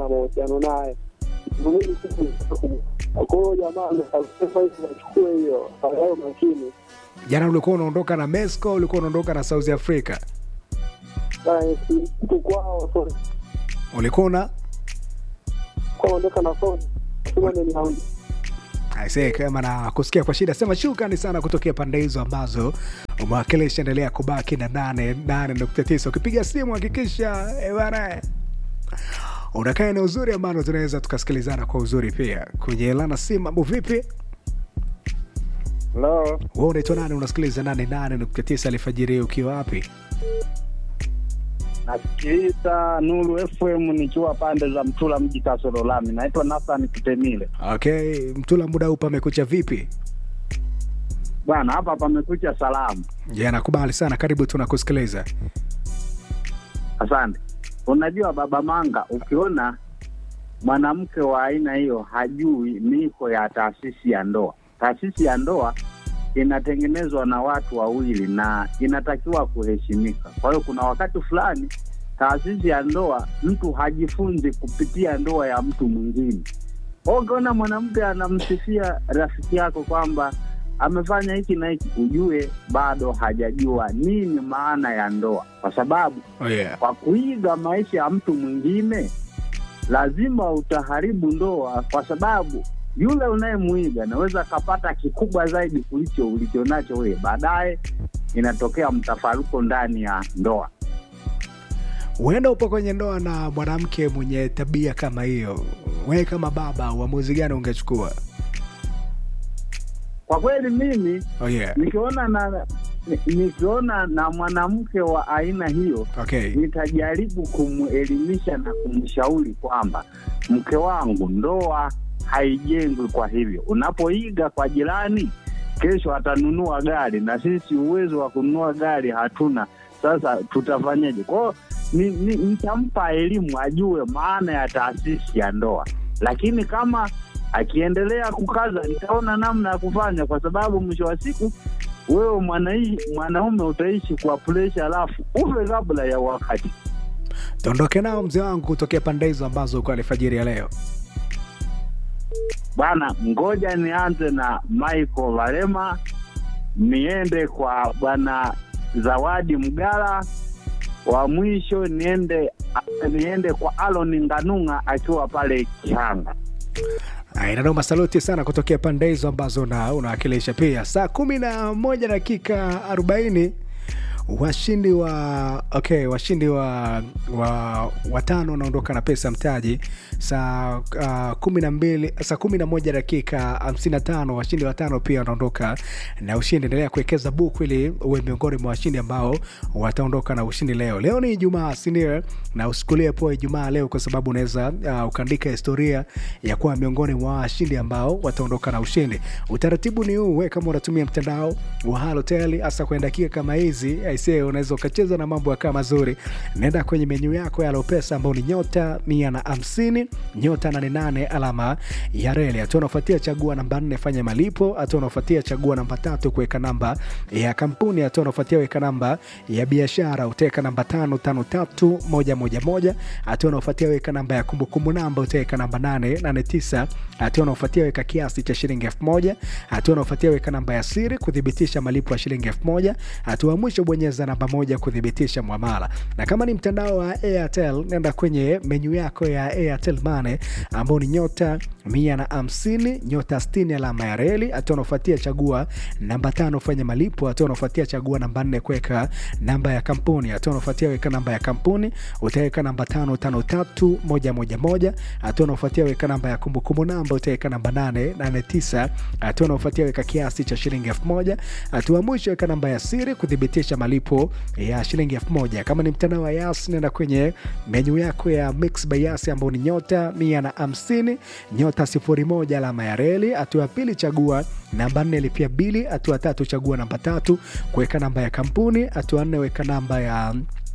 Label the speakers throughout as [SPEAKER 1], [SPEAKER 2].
[SPEAKER 1] na mahusiano naye mimi kwa hiyo jamaa amesema hivi nachukue hiyo hayo makini
[SPEAKER 2] Jana ulikuwa unaondoka na Mesco, ulikuwa unaondoka na South Africa,
[SPEAKER 1] Bana, si- siku kwao so
[SPEAKER 2] ulikuwa una
[SPEAKER 1] kwa ondoka na phone sema ni haundi
[SPEAKER 2] Aisee, kama na kusikia kwa shida, sema shukrani sana kutokea pande hizo ambazo umewakilisha. Endelea kubaki na nane nane nukta tisa. Ukipiga simu hakikisha eh, bana unakaa eneo uzuri ambalo tunaweza tukasikilizana kwa uzuri pia kwenye lana simu. Mambo vipi?
[SPEAKER 3] Hello.
[SPEAKER 2] Wewe unaitwa nani? Unasikiliza nane nane nukta tisa alfajiri ukiwa wapi?
[SPEAKER 3] Nasikiliza Nuru FM nikiwa pande za Mtula mji Kasoro Lami. Naitwa Nathan Kutemile.
[SPEAKER 2] Okay, Mtula, muda huu pamekucha vipi?
[SPEAKER 3] Bwana, hapa pamekucha salamu.
[SPEAKER 2] Je, nakubali sana, karibu, tunakusikiliza.
[SPEAKER 3] Asante. Unajua baba Manga, ukiona mwanamke wa aina hiyo hajui miko ya taasisi ya ndoa. Taasisi ya ndoa inatengenezwa na watu wawili na inatakiwa kuheshimika. Kwa hiyo kuna wakati fulani taasisi ya ndoa mtu hajifunzi kupitia ndoa ya mtu mwingine. Kwa hiyo Ukiona mwanamke anamsifia rafiki yako kwamba amefanya hiki na hiki, ujue bado hajajua nini maana ya ndoa, kwa sababu
[SPEAKER 2] Oh, yeah.
[SPEAKER 3] kwa kuiga maisha ya mtu mwingine lazima utaharibu ndoa, kwa sababu yule unayemwiga naweza akapata kikubwa zaidi kulicho ulichonacho wewe. Baadaye inatokea mtafaruko ndani ya ndoa.
[SPEAKER 2] Huenda upo kwenye ndoa na mwanamke mwenye tabia kama hiyo, wewe kama baba, uamuzi gani ungechukua?
[SPEAKER 3] Kwa kweli mimi
[SPEAKER 2] Oh, yeah.
[SPEAKER 3] nikiona na ni- nikiona na mwanamke wa aina hiyo
[SPEAKER 2] Okay.
[SPEAKER 3] nitajaribu kumwelimisha na kumshauri kwamba mke wangu, ndoa haijengwi kwa hivyo. Unapoiga kwa jirani, kesho atanunua gari na sisi uwezo wa kununua gari hatuna. Sasa tutafanyaje? Kwao ni, ni, nitampa elimu ajue maana ya taasisi ya ndoa, lakini kama akiendelea kukaza, nitaona namna ya kufanya, kwa sababu mwisho wa siku wewe mwanai- mwanaume utaishi kwa presha, alafu ufe kabla ya wakati.
[SPEAKER 2] Tuondoke nao mzee wangu kutokea pande hizo ambazo uko alfajiri ya leo.
[SPEAKER 3] Bwana, ngoja nianze na Michael Valema, niende kwa bwana Zawadi Mgala, wa mwisho niende niende kwa Alon Nganunga akiwa pale Kihanga.
[SPEAKER 2] Inanoma, saluti sana kutokea pande hizo ambazo na unawakilisha pia. Saa kumi na moja dakika arobaini washindi wa okay, washindi wa wa watano wanaondoka na pesa mtaji saa uh, kumi na mbili saa kumi na moja dakika hamsini na tano washindi watano pia wanaondoka na ushindi. Endelea kuwekeza buku ili uwe miongoni mwa washindi ambao wataondoka na ushindi leo. Leo ni Ijumaa, si ndio? Na usikulie poa Ijumaa leo, kwa sababu unaweza uh, ukaandika historia ya kuwa miongoni mwa washindi ambao wataondoka na ushindi. Utaratibu ni huu, we kama unatumia mtandao wa Halotel hasa kwenye dakika kama hizi aisee, unaweza ukacheza na mambo yakaa mazuri. Nenda kwenye menyu yako ya Lopesa ambao ni nyota mia na hamsini nyota nane nane alama ya reli. Hatua unaofuatia chagua namba nne fanya malipo. Hatua unaofuatia chagua namba tatu kuweka namba ya kampuni. Hatua unaofuatia weka namba ya biashara, utaweka namba tano tano tatu moja moja moja. Hatua unaofuatia weka namba ya kumbukumbu namba, utaweka namba nane nane tisa. Hatua unaofuatia weka kiasi cha shilingi elfu moja. Hatua unaofuatia weka namba ya siri kuthibitisha malipo ya shilingi elfu moja. Hatua ya mwisho bonyeza namba moja kuthibitisha mwamala. Na kama ni mtandao wa Airtel, nenda kwenye menyu yako ya Airtel Money ambao ni nyota mia na hamsini nyota sitini alama ya reli. Hatua unaofuatia chagua namba tano fanya malipo. Hatua unaofuatia chagua namba nne kuweka namba ya kampuni. Hatua unaofuatia weka namba ya kampuni, utaweka namba tano tano tatu moja moja moja. Hatua unaofuatia weka namba ya kumbukumbu namba, utaweka namba nane nane tisa. Hatua unaofuatia weka kiasi cha shilingi elfu moja. Hatua ya mwisho weka namba ya siri kuthibitisha malipo ya shilingi elfu moja. Kama ni mtandao wa Yas, nenda kwenye menyu yako ya Mix by Yas ambao ni nyota mia na hamsini nyota sifuri moja alama ya reli. Hatua ya pili chagua namba nne lipia bili. Hatua tatu chagua namba tatu kuweka namba ya kampuni. Hatua nne weka namba ya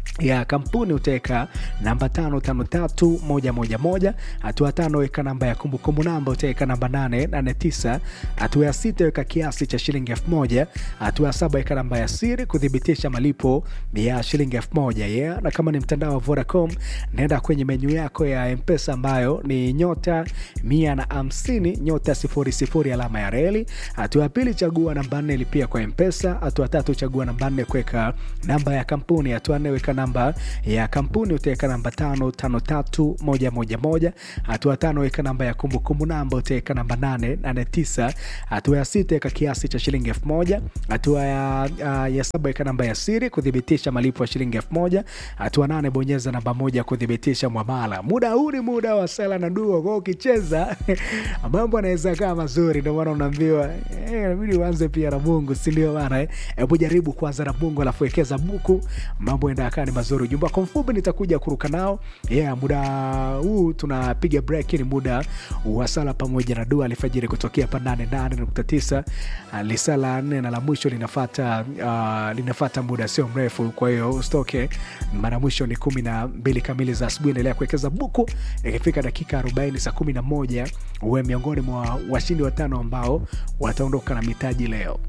[SPEAKER 2] ya kampuni utaweka namba tano tano tatu moja moja moja. Hatua tano weka namba ya kumbukumbu namba utaweka namba nane nane tisa. Hatua ya sita weka kiasi cha shilingi elfu moja. Hatua ya saba weka namba ya siri kuthibitisha malipo ya shilingi elfu moja yeah. Na kama ni mtandao wa Vodacom, naenda kwenye menyu yako ya Mpesa ambayo ni nyota mia na hamsini nyota sifuri sifuri alama ya reli. Hatua ya pili chagua namba nne lipia kwa Mpesa. Hatua tatu chagua namba nne kuweka namba ya kampuni. Hatua nne weka namba ya kampuni utaweka namba tano tano tatu moja moja moja. Hatua tano weka namba ya kumbukumbu namba utaweka namba nane nane tisa. Hatua ya sita weka kiasi cha shilingi elfu moja. Hatua ya, uh, ya saba weka namba ya siri kuthibitisha malipo ya shilingi elfu moja. Hatua nane bonyeza namba moja kuthibitisha mwamala. Muda huu ni muda wa sala na dua, kwa ukicheza mambo anaweza kaa mazuri, ndio maana unaambiwa eh, inabidi uanze pia na Mungu, si ndio bana? eh? Hebu jaribu kwanza na Mungu alafu wekeza buku, mambo enda kaa ni mazuri. Ujumbe wako mfupi nitakuja kuruka nao yeah. Muda huu tunapiga break, ni muda wa sala pamoja na dua alfajiri kutokea hapa 88.9 uh, lisala nne na la mwisho linafata uh, linafata muda sio mrefu, kwa hiyo usitoke. Mara mwisho ni kumi na mbili kamili za asubuhi. Endelea kuwekeza buku, ikifika dakika 40 saa 11 uwe miongoni mwa washindi watano ambao wataondoka na mitaji leo.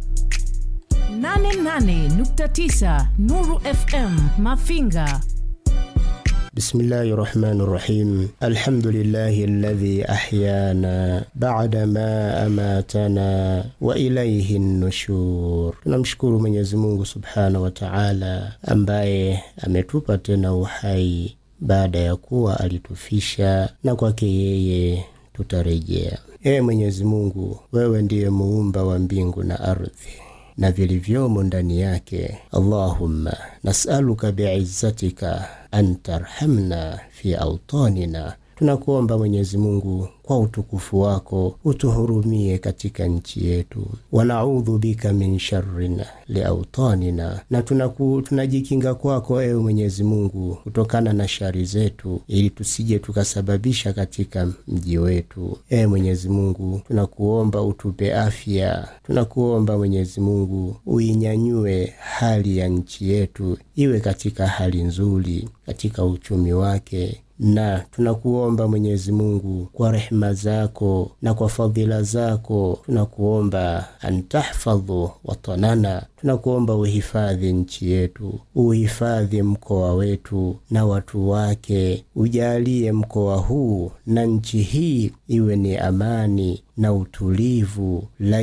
[SPEAKER 4] 88.9 Nuru FM Mafinga.
[SPEAKER 5] بسم الله الرحمن الرحيم الحمد لله الذي أحيانا بعدما أماتنا وإليه النشور tunamshukuru Mwenyezi Mungu Subhanahu wa Ta'ala ambaye ametupa tena uhai baada ya kuwa alitufisha na kwake yeye tutarejea. Ee Mwenyezi Mungu, wewe ndiye muumba wa mbingu na ardhi na vilivyomo ndani yake. Allahumma nasaluka biizzatika an tarhamna fi autanina, tunakuomba Mwenyezi Mungu kwa utukufu wako utuhurumie katika nchi yetu. Wanaudhu bika min sharrin liautanina, na tunaku, tunajikinga kwako ewe Mwenyezi Mungu kutokana na shari zetu, ili tusije tukasababisha katika mji wetu. Ewe Mwenyezi Mungu, tunakuomba utupe afya, tunakuomba Mwenyezi Mungu uinyanyue hali ya nchi yetu iwe katika hali nzuri katika uchumi wake na tunakuomba Mwenyezi Mungu kwa rehema zako na kwa fadhila zako, tunakuomba antahfadhu watanana, tunakuomba uhifadhi nchi yetu, uhifadhi mkoa wetu na watu wake, ujalie mkoa huu na nchi hii iwe ni amani na utulivu,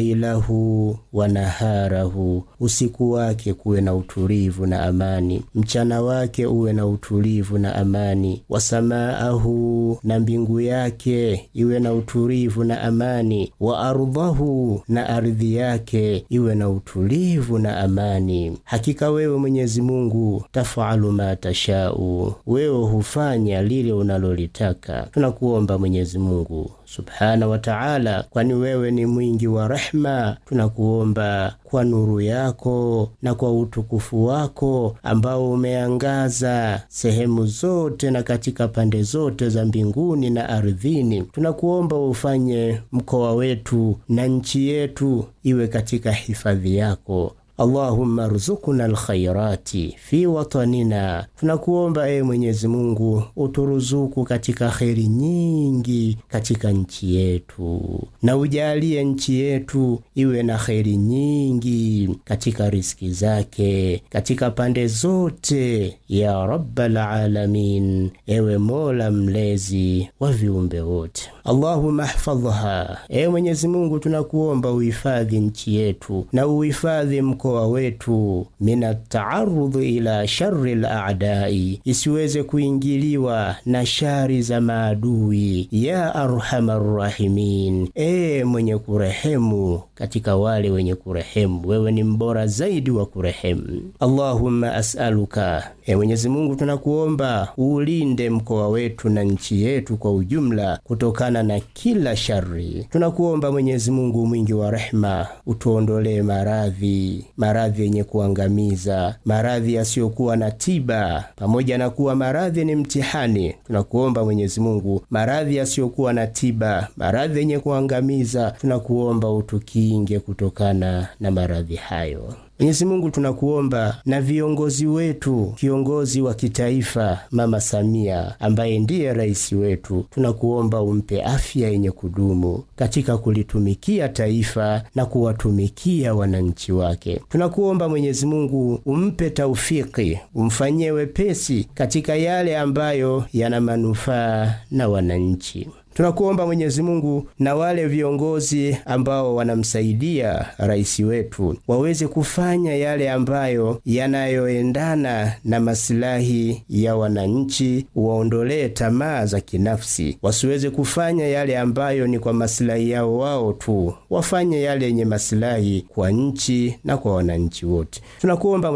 [SPEAKER 5] lailahu wa naharahu, usiku wake kuwe na utulivu na amani, mchana wake uwe na utulivu na amani, wasamaahu, na mbingu yake iwe na utulivu na amani, wa ardhahu, na ardhi yake iwe na utulivu na amani. Hakika wewe Mwenyezi Mungu tafalu ma tashau, wewe hufanya lile unalolitaka. Tunakuomba Mwenyezi Mungu subhana wa taala, kwani wewe ni mwingi wa rehma. Tunakuomba kwa nuru yako na kwa utukufu wako ambao umeangaza sehemu zote na katika pande zote za mbinguni na ardhini, tunakuomba ufanye mkoa wetu na nchi yetu iwe katika hifadhi yako. Allahumma ruzukuna alkhairati fi watanina, tunakuomba ewe Mwenyezi Mungu uturuzuku katika kheri nyingi katika nchi yetu, na ujalie nchi yetu iwe na kheri nyingi katika riski zake katika pande zote, ya rabbal alamin, ewe Mola mlezi wa viumbe wote. Allahumma hfadhha, ewe Mwenyezi Mungu tunakuomba uhifadhi nchi yetu na uhifadhi mkoa wetu mina taarudhi ila shari laadai, isiweze kuingiliwa na shari za maadui. Ya arhamar rahimin, ee mwenye kurehemu katika wale wenye kurehemu, wewe ni mbora zaidi wa kurehemu. Allahumma asaluka, ee Mwenyezi Mungu tunakuomba uulinde mkoa wetu na nchi yetu kwa ujumla kutokana na kila shari. Tunakuomba Mwenyezi Mungu mwingi wa rehema, utuondolee maradhi maradhi yenye kuangamiza, maradhi yasiyokuwa na tiba. Pamoja na kuwa maradhi ni mtihani, tunakuomba Mwenyezi Mungu, maradhi yasiyokuwa na tiba, maradhi yenye kuangamiza, tunakuomba utukinge kutokana na maradhi hayo. Mwenyezi Mungu tunakuomba na viongozi wetu, kiongozi wa kitaifa Mama Samia ambaye ndiye rais wetu, tunakuomba umpe afya yenye kudumu katika kulitumikia taifa na kuwatumikia wananchi wake. Tunakuomba Mwenyezi Mungu umpe taufiki, umfanyie wepesi katika yale ambayo yana manufaa na wananchi. Tunakuomba Mwenyezi Mungu na wale viongozi ambao wanamsaidia rais wetu waweze kufanya yale ambayo yanayoendana na masilahi ya wananchi, waondolee tamaa za kinafsi, wasiweze kufanya yale ambayo ni kwa masilahi yao wao tu, wafanye yale yenye masilahi kwa nchi na kwa wananchi wote. Tunakuomba